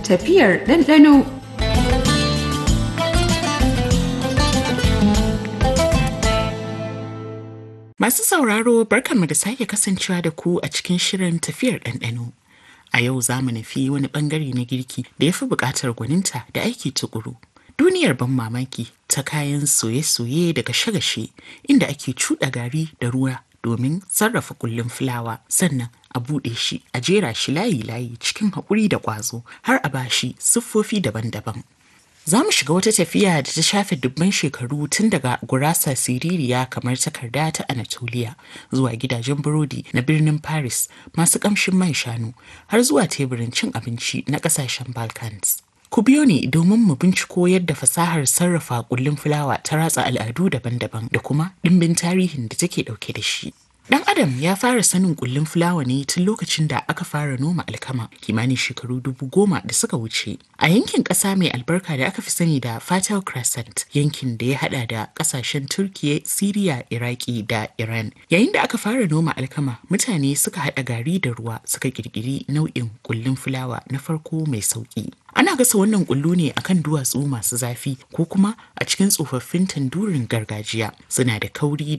tafiyar ɗanɗano. Masu sauraro barkanmu da sake kasancewa da ku a cikin shirin tafiyar ɗanɗano. A yau za mu nufi wani ɓangare na girki da ya fi buƙatar gwaninta da aiki tukuru. Duniyar ban mamaki ta kayan soye-soye da gashe-gashe inda ake cuɗa gari da ruwa domin sarrafa kullun fulawa sannan a buɗe shi a jera shi layi-layi cikin haƙuri da ƙwazo har a bashi siffofi daban-daban. Za mu shiga wata tafiya da ta shafe dubban shekaru tun daga gurasa siririya kamar takarda ta Anatolia zuwa gidajen burodi na birnin Paris masu ƙamshin man shanu har zuwa teburin cin abinci na ƙasashen Balkans. Ku biyo ni domin mu binciko yadda fasahar sarrafa kullun fulawa ta ratsa al'adu daban-daban da kuma ɗimbin tarihin da take ɗauke da shi. Dan Adam ya fara sanin kullun fulawa ne tun lokacin da aka fara noma alkama kimanin shekaru dubu goma da suka wuce. A yankin ƙasa mai albarka da aka fi sani da Fertile Crescent, yankin da ya hada da ƙasashen Turkiya, Siriya, Iraki da Iran. Yayin da aka fara noma alkama, mutane suka haɗa gari da ruwa suka ƙirƙiri nau'in kullun fulawa na farko mai sauƙi. Ana gasa wannan kullu ne akan duwatsu masu zafi ko kuma a cikin tsofaffin tandurin gargajiya. Suna da kauri